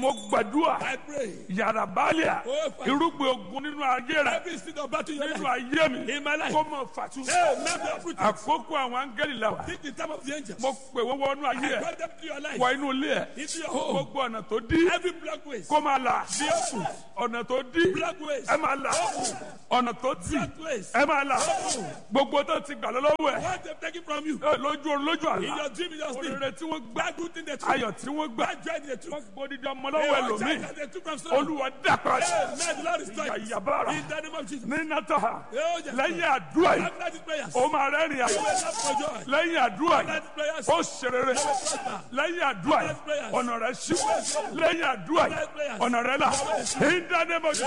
mo gbàdúrà I pray. yàrá báàlíà Oh, Father. irúgbìn ogun nínú ayé rẹ Every seed of battle in your nínú life. ayé mi In my life. kó mọ fàtú. Hey, man, be uprooted. àkókò àwọn áńgẹ́lì la wà Think the time of the angels. mo pè wọ́n wọnú ayé I ẹ̀ brought them to your life. wọ inú ilé ẹ̀ Into your home. gbogbo ọ̀nà tó dí Every black ways. kó máa là Be open. ọ̀nà tó dí Black ways. ẹ máa là ọ̀nà tó tì Black ways. ẹ máa là gbogbo tó ti gbà lọ́wọ́ ẹ̀ What they've taken from you. ẹ, lójú orun lójú In àlá your dream, in your sleep. òrèrè tí wọ́n gbà Bad good thing they took. ayọ̀ tí wọ́n gbà Bad joy they took. wọ́n gbódìdí ọmọ Hey, lọ́wọ́ what ẹlòmíì child that they took from someone. olúwa dàpọ̀ Hey, man, the Lord is trying. Yàyàbára. In the name of Jesus. ní nàtàhà Oh, yes. lẹ́yìn àdúrà yìí After these prayers. ó máa rẹ́rìn You àyè will laugh for joy. lẹ́yìn àdúrà After yìí these prayers. ó ṣerere lẹ́yìn àdúrà yìí ọ̀nà rẹ̀ ṣí lẹ́yìn àdúrà yìí ọ̀nà rẹ̀ là ní dáná mọ̀